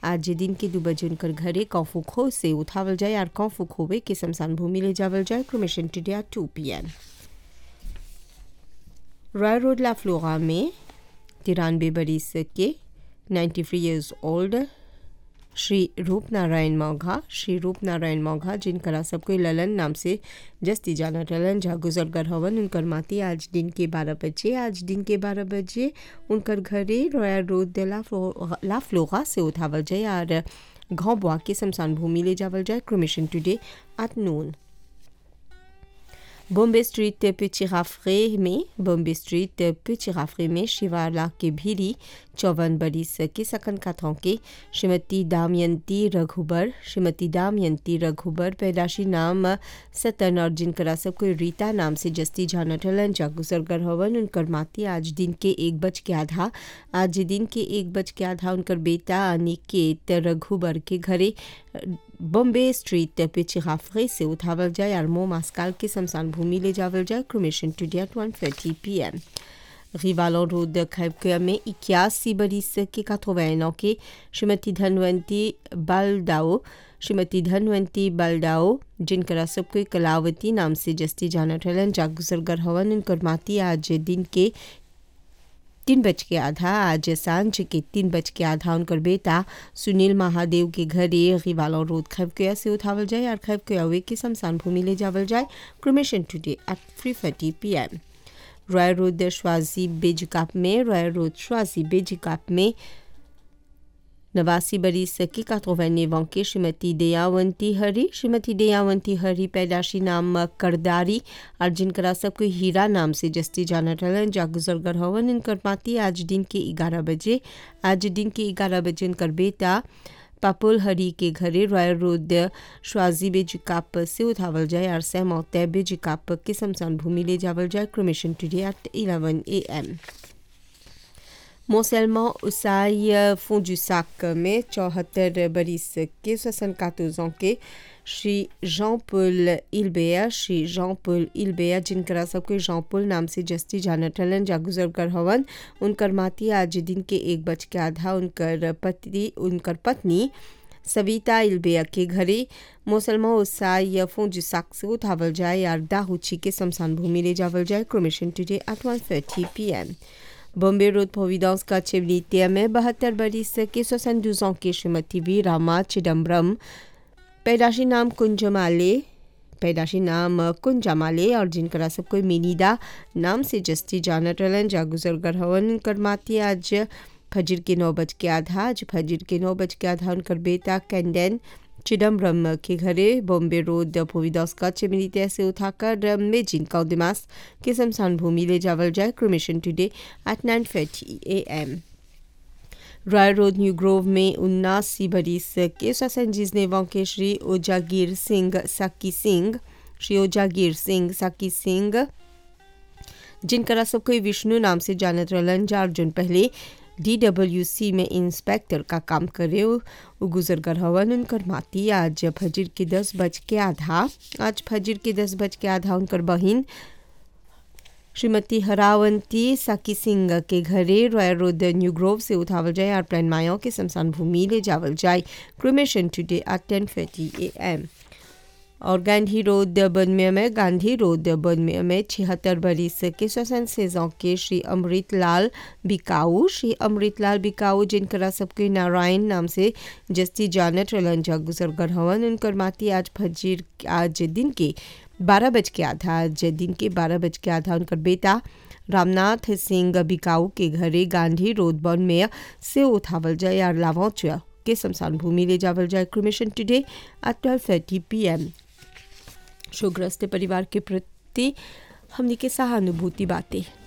आज दिन के दू बजे उनकर घरे कौफू खो से उठावल जाए और कौफू खोवे के शमशान भूमि ले जावल जाए cremation today at two P M Roy road la Flora में तिरानवे बरिस के 93 ईयर्स ओल्ड श्री रूप नारायण मौघा श्री रूप नारायण मौघा जिनकरा सबको ललन नाम से जस्ती जाना ललन जा गुजरगर हवन उनकर माती आज दिन के बारह बजे आज दिन के बारह बजे उनकर घरे रॉयल रोड दे ला फ्लो ला फ्लोरा से उठावल जाए और घाव बुआ के शमशान भूमि ले जावल जाए cremation today at noon Bombay street पिचिराफरे में बॉम्बे स्ट्रीट पिचिराफरे में शिवाला के भीरी चौवन बरिस के सकन कथों के श्रीमती दामयंती रघुबर श्रीमती दामयंती रघुबर पैदाशी नाम सतन और जिनकरा सब कोई रीता नाम से जस्ती जानटलन जागुसरगर हवन उनकर माती आज दिन के एक बज के आधा आज दिन के एक बज के आधा उनकर बेटा अनिकेत रघुबर के घरे बॉम्बे स्ट्रीट पिचिराफरे से उठावल जाए और मो मास्काल के शमशान भूमि ले जावल जाए cremation today at one thirty P M रिवालो रोड खैबकिया में इक्यासी बरिस के काथोवैनों के श्रीमती धनवंती बालदाओ श्रीमती धनवंती बालदाओ जिनकरा सब कोई कलावती नाम से जस्ती जाना ठलन जागुसरगर हवन उनकर माती आज दिन के तीन बज के आधा आज सांझ के तीन बज के आधा उनकर बेटा सुनील महादेव के घरे रिवालो रोड खैबकिया से उठावल जाए और खैबकिया वे के शमशान भूमि ले जावल जाए cremation today at three thirty P M royal road श्वाजी बेजकाप में रॉयल रोड श्वाजी बेजकाप में नवासी बरिस की कातोवैनेवों के श्रीमती दयावंती हरी श्रीमती दयावंती हरी पैदाशी नाम करदारी और जिनकरा सब कोई हीरा नाम से जस्ती जाना टलन जागुजरगर हवन इनकर माती आज दिन के ग्यारह बजे आज दिन के ग्यारह बजे उनकर बेटा पापुल हरी के घरे रॉयल रोड श्वाजी बेजिकाप से उठावल जाए और सैमो तय बेजिकाप के शमशान भूमि ले जावल जाए cremation today at eleven A M मोसेलमा उसाई फोंजुसाक में चौहत्तर बरिस के सोसन कातोजों के श्री जॉन पुल इलबेया श्री जॉन पुल इलबेया जिनकरा सबके जॉन पुल नाम से जस्ती जाना टलन जागुजरगर हवन उनकर माती आज दिन के एक बज के आधा उनकर पति उनकर पत्नी सविता इलबेया के घरे मुसलमा उत्साह या फोंजुसाक से उठावल जाए और दाहुची के शमशान भूमि ले जावल जाए cremation today at one thirty P M Bombay road Providence का चिवनीतिया में बहत्तर बरिस के सोसन दूसों की श्रीमती वी रामा चिदम्बरम पैदाशी नाम कुंजमाले पैदाशी नाम कुंजमाले और जिनकरा सब कोई मिनीदा नाम से जस्ती जाना टलन जागुजरगर हवन उनकर माती आज फजर के नौ बज के आधा आज फजर के नौ बज के आधा उनकर बेटा कैंडेन चिदम्बरम के घरे बॉम्बे रोड प्रोविडोस का चिमनीतिया से उठाकर मेजिन कौदिमास के शमशान भूमि ले जावल जाए cremation today at nine thirty A M royal road New Grove में उन्नासी बरिस के ससंजीज नेवों के श्री ओजागिर सिंह साकी सिंह श्री ओजागिर सिंह साकी सिंह जिनकरा सब कोई विष्णु नाम से जानत रलन चार जून पहले डीडब्ल्यूसी में इंस्पेक्टर का काम करे गुजरगर हवन उनकर माती आज फजर के दस बज के आधा आज फजर के दस बज के आधा उनकर बहन श्रीमती हरावंती साकी सिंह के घरे रॉयल रोड न्यू ग्रोव से उठावल जाए और प्लान मायों के शमशान भूमि ले जावल जाए cremation today at ten thirty A M और गांधी रोड बनमे में गांधी रोड बनमे में छिहत्तर बरिस के श्वसन सेजों के श्री अमृत लाल बिकाऊ श्री अमृत लाल बिकाऊ जिनकरा सबके नारायण नाम से जस्ती जानत रलंजा गुजरगर हवन उनकर माती आज फजीर आज दिन के बारह बज के आधा आज दिन के बारह बज के आधा उनकर बेटा रामनाथ सिंह बिकाऊ के घरे गांधी रोड बन में से उठावल जाए और लावौच के शमशान भूमि ले जावल जाए cremation today at twelve thirty P M शोग्रस्त परिवार के प्रति हमने के सहानुभूति बातें